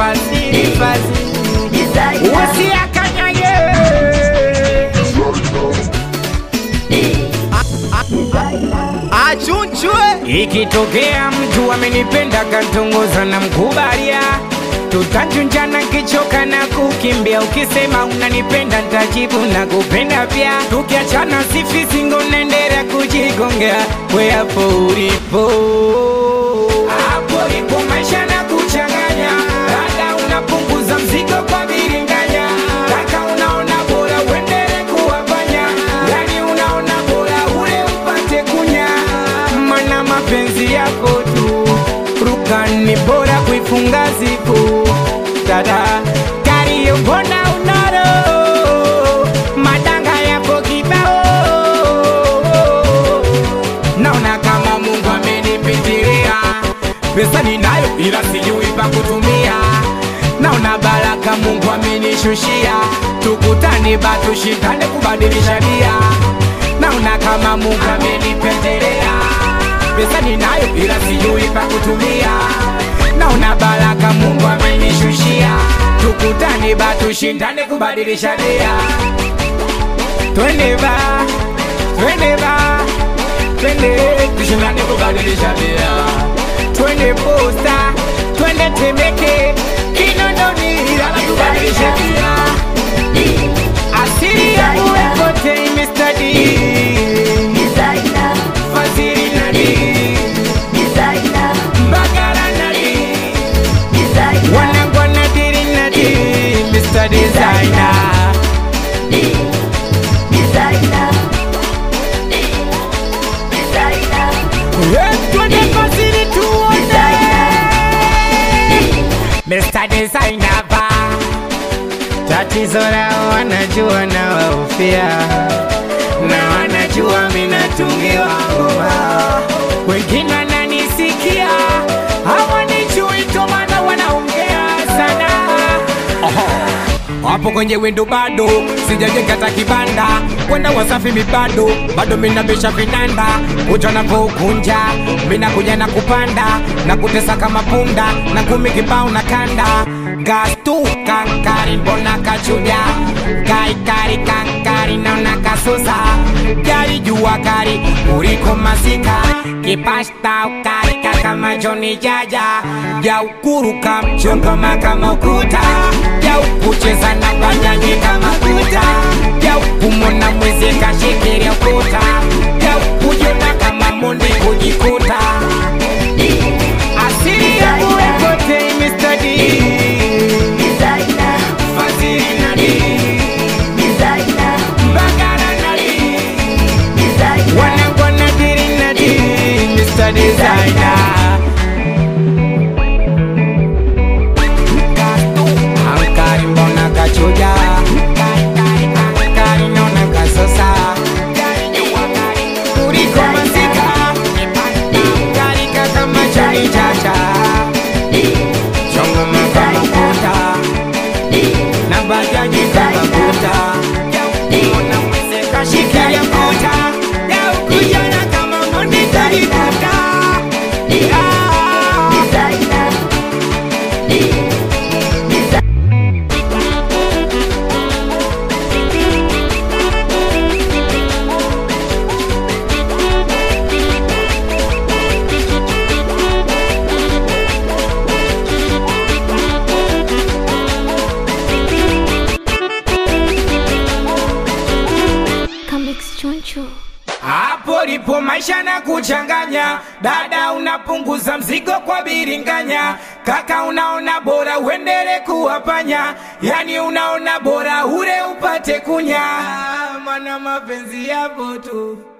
fasi fasi usiakanyage achunchwe ikitokea mtu amenipenda kantongoza na mkubalia tutachunjana kichoka na kukimbia ukisema unanipenda ntajibu na kupenda pia tukiachana sifisingo naendelea kujigongea we hapo ulipo hapo ipo maisha na kuchanganya dada unapunguza mzigo kwa biringanya kaka unaona bora uendele kuwafanya yani unaona bora ule upate kunya mana mapenzi yako tu rukani bora kuifunga zipu dada kariyo mbona unaro madanga yapo kibao naona kama mungu amenipitilia pesa ninayo ila sijui pa kutumia naona baraka mungu amenishushia tukutane batushindane kubadilisha dia naona kama mungu amenipendelea pesa ninayo ila sijui pa kutumia naona baraka mungu amenishushia tukutane batushindane kubadilisha dia twende ba twende ba twende tushindane kubadilisha dia twende posta twende temeke kinondoni ilala kubadilisha dia asili yangu ekote imestadi fadhili nadi mbagala nadi wanangwa nadiri nadi mr designer twende fadhili tuone Mr. Designer ba Tatizo lao wanajua na waufia Na wanajua minatungiwa ngoma Wengine wananisikia Hawanijui ndo maana wanaongea sana hapo kwenye wendo bado sijajenga hata kibanda kwenda wasafi mibado bado minabisha vinanda kuja na kukunja minakuja na kupanda na kutesa kama punda na kumi kibao na kanda gastu kankari mbona kachuja kaikari kankari naona kasusa gari jua kari uriko masika kipasta ukari kama joni jaja ya ukuruka mchongoma kama ukuta ya ukucheza na banyanyi kama kuta ya ukumona mwezi kashikiria ukuta ya ukujona kama mundi kujikuta asili yangu ekote imestadi fadhili nadi mbagara nadi wanangwa nadiri nadi Mr. Designer Ankari mbona kachuja Ankari naona kasosa Kuriko masika Ankari kaka machani chacha Chongo kama kuta Na bajaji kama kuta Mbona mweze kashikilia kuta Ya ukujana kama mundi kalikuta Yeah. Comics Choncho. hapo lipo maisha na kuchanganya dada unapunguza mzigo kwa biringanya kaka unaona bora uendele kuwapanya yani unaona bora ure upate kunya mana mapenzi yapo tu